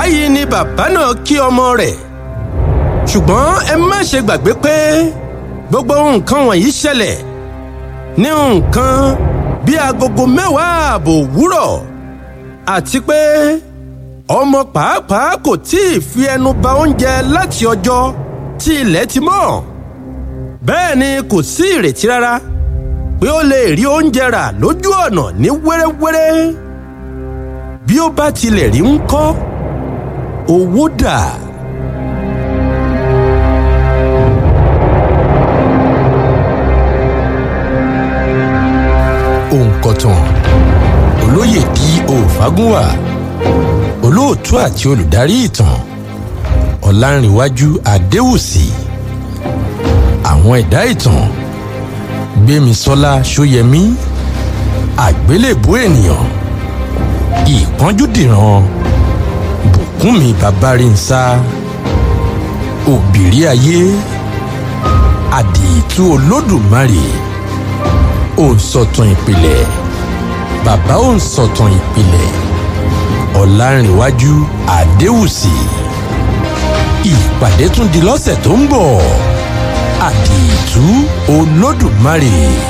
báyìí ni bàbá náà kí ọmọ rẹ̀ ṣùgbọ́n ẹ má ṣe gbàgbé pé gbogbo nǹkan wọ̀nyí ṣẹlẹ̀ ní nǹkan bí agogo mẹ́wàá ààbò òwúrọ̀ àti pé ọmọ pàápàá kò tí ì fi ẹnu ba oúnjẹ láti ọjọ́ tí ilẹ̀ ti mọ́ bẹ́ẹ̀ ni kò sí ìrètí rárá pé ó lè rí oúnjẹ rà lójú ọ̀nà ní wẹ́rẹ́wẹ́rẹ́ bí ó bá tilẹ̀ rí ń kọ́ owó dà. òǹkọ̀tàn olóyè di òfagúnwà olóòtú àti olùdarí ìtàn ọ̀làǹrìnwájú adéwùsì àwọn ẹ̀dá ìtàn gbémisọ́lá ṣóyẹmí àgbélébú ènìyàn ìpọ́njúdìran bùkúnmi babárìnsá òbírí ayé àdìtú olódùmarè òǹsọ̀tàn ìpìlẹ̀ bàbá òǹsọ̀tàn ìpìlẹ̀ ọ̀làǹrìnwájú àdéwùsì ìpàdé tún di lọ́sẹ̀ tó ń bọ̀ àdìtú olódùmarè.